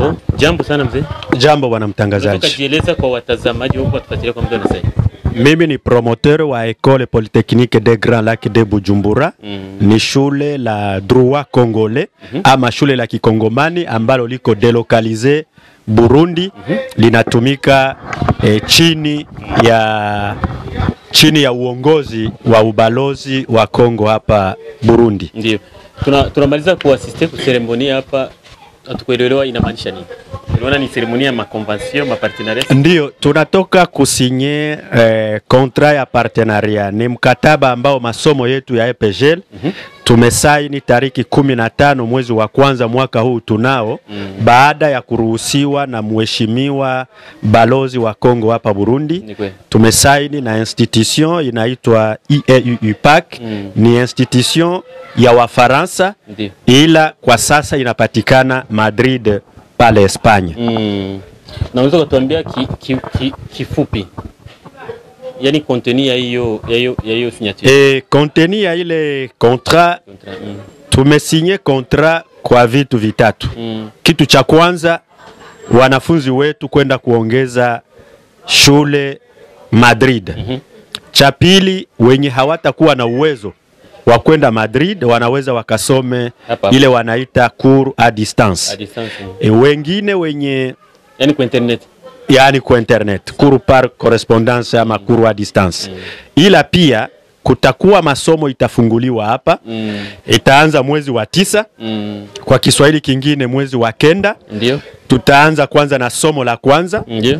Oh, jambo sana mzee. Jambo bwana Unataka mtangazaji, jieleza kwa watazamaji huko watufuatilia kwa muda na sasa. mimi ni promoteur wa Ecole Polytechnique des Grands Lacs de Bujumbura. Mm. Ni shule la droit congolais ama shule la kikongomani ambalo liko delocalize Burundi, linatumika eh, chini ya chini ya uongozi wa ubalozi wa Kongo hapa Burundi. Ndio. Tuna tunamaliza kuasiste ku seremoni hapa hatukuelewa inamaanisha nini. Unaona ni seremoni ya makonvention, mapartenariat. Ndiyo, tunatoka kusinye eh, kontra ya partenaria. Ni mkataba ambao masomo yetu ya EPGL tumesaini tariki kumi na tano mwezi wa kwanza mwaka huu tunao baada ya kuruhusiwa na mheshimiwa balozi wa Kongo hapa Burundi. Ni kweli. Tumesaini na institution inaitwa IEUPAC Mm. ni institution ya Wafaransa Ndio. ila kwa sasa inapatikana Madrid pale Espanya. Mm. Na unaweza kutuambia ki, ki, ki, kifupi. Yaani contenu ya hiyo ya hiyo ya hiyo signature. E, konteni ya ile kontra Contrat. Mm. tumesinye kontra kwa vitu vitatu. Mm. Kitu cha kwanza wanafunzi wetu kwenda kuongeza shule Madrid. Mhm. Cha pili wenye hawatakuwa na uwezo wa kwenda Madrid wanaweza wakasome Hapa hapa. ile wanaita cours à distance. A distance. Mm. E, wengine wenye Yaani kwa internet. yaani kwa internet cours par correspondance ama cours à distance. Ila pia kutakuwa masomo itafunguliwa hapa Mm. itaanza mwezi wa tisa Mm. kwa Kiswahili kingine mwezi wa kenda. Ndio. Tutaanza kwanza na somo la kwanza, Ndio.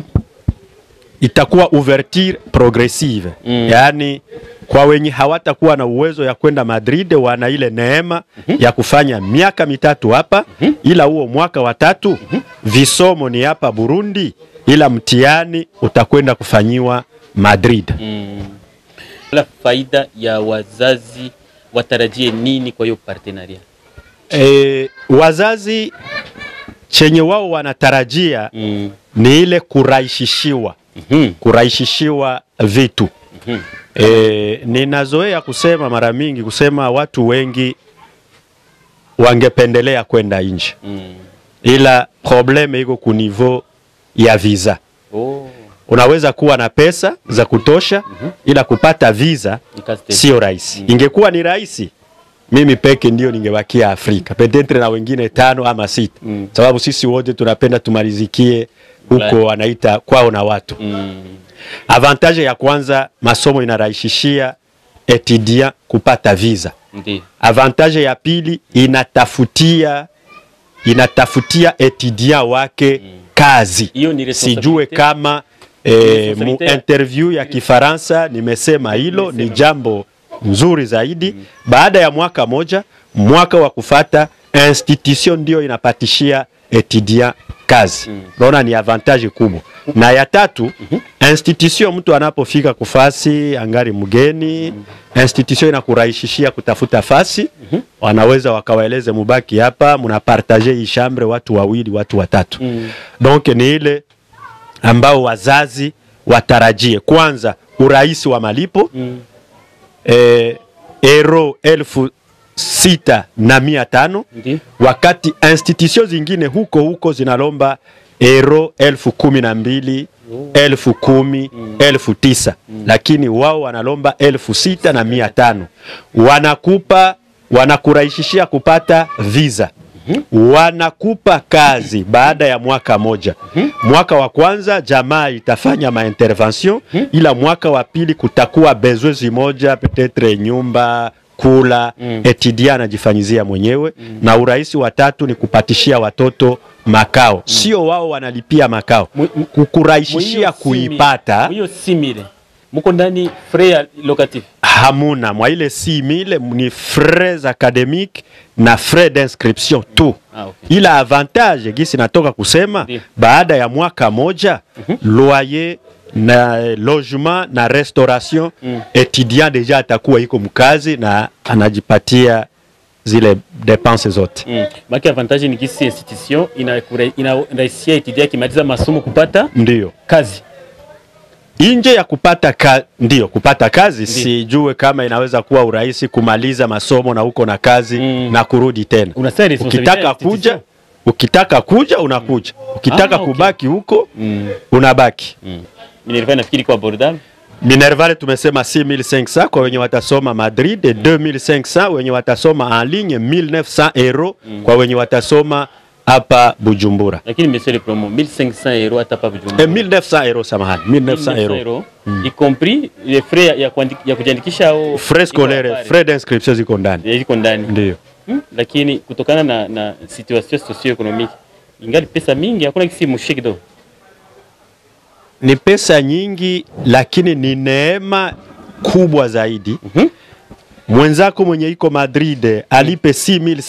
itakuwa ouverture progressive Mm. yaani kwa wenye hawatakuwa na uwezo ya kwenda Madrid wana ile neema ya kufanya miaka mitatu hapa, ila huo mwaka wa tatu visomo ni hapa Burundi, ila mtihani utakwenda kufanyiwa Madrid. Mm. La faida ya wazazi watarajie nini kwa hiyo partenaria? E, wazazi chenye wao wanatarajia Mm. ni ile kurahisishiwa Mhm. kurahisishiwa vitu Mhm. e, ninazoea kusema mara mingi kusema watu wengi wangependelea kwenda nje, Mm. ila probleme iko ku niveau ya visa. Oh, Unaweza kuwa na pesa za kutosha, ila kupata visa ni kazi tena. sio rahisi. Ingekuwa ni rahisi, mimi peke ndio ningebakia Afrika, petetre na wengine tano ama sita, Mm. sababu sisi wote tunapenda tumalizikie huko Ulaya. wanaita kwao na watu Mm. Avantage ya kwanza, masomo inarahisishia etudiant kupata visa. Ndio. Avantage ya pili, inatafutia inatafutia etudiant wake kazi. Hiyo ni Sijue responsibility. kama eh, mu Responsabilite ya- interview ya Kifaransa nimesema hilo ni jambo nzuri zaidi. Baada ya mwaka moja, mwaka wa kufata institution ndio inapatishia etudiant kazi. Naona ni avantage kubwa. Na ya tatu, institution mtu anapofika kufasi angari mgeni, institution inakurahisishia kutafuta fasi. Wanaweza wakawaeleze mubaki hapa, mnapartage hii chambre watu wawili, watu watatu. Donc ni ile ambao wazazi watarajie kwanza urahisi wa malipo Mm. eh, euro elfu sita na mia tano Ndio. wakati institution zingine huko huko zinalomba euro elfu kumi na mbili elfu kumi elfu tisa lakini wao wanalomba elfu sita na mia tano wanakupa wanakurahisishia kupata visa wanakupa kazi baada ya mwaka moja. Mwaka wa kwanza jamaa itafanya maintervention, ila mwaka wa pili kutakuwa besoin zimoja, petetre nyumba kula mm. etudiant anajifanyizia mwenyewe na urahisi wa tatu ni kupatishia watoto makao, sio wao wanalipia makao, Mu- mu- kukurahisishia kuipata Hiyo simile. Muko ndani frais ya locatif. hamuna mwa ile si mile ni frais academique na frais d'inscription tu Ah, okay. ila avantage gisi natoka kusema Ndiyo. baada ya mwaka moja loyer na logement na restauration etudiant deja atakuwa iko mkazi na anajipatia zile depense zote Mm. Maki avantage ni kisi institution inakura- inarahisishia etudia akimaliza masomo kupata ndiyo kazi. nje ya kupata ka, ndiyo kupata kazi sijue kama inaweza kuwa urahisi kumaliza masomo na uko na kazi Mm. na kurudi tena Unasema responsabilite ya ukitaka institution. kuja ukitaka kuja unakuja, ukitaka Ah, okay. kubaki huko Mm. unabaki. Mm. Minerva nafikiri kwa abordable. Minerval tumesema 6500 kwa wenye watasoma Madrid, 2500 wenye watasoma en ligne, 1900 euro kwa wenye watasoma hapa Bujumbura. Lakini monsieur le promo 1500 euros hata pa Eh, Bujumbura. 1900 euro samahani, 1900 euro. euros y compris les frais ya, ya, kuandi- ya kujiandikisha au Frais scolaire, frais d'inscription ziko ndani. iko ndani Ndio. hmm? Lakini kutokana na, na situation socio-economique ingali pesa mingi, hakuna kisi mushiki kidogo. Ni pesa nyingi lakini ni neema kubwa zaidi. Mhm. Mwenzako mwenye iko Madrid alipe 6500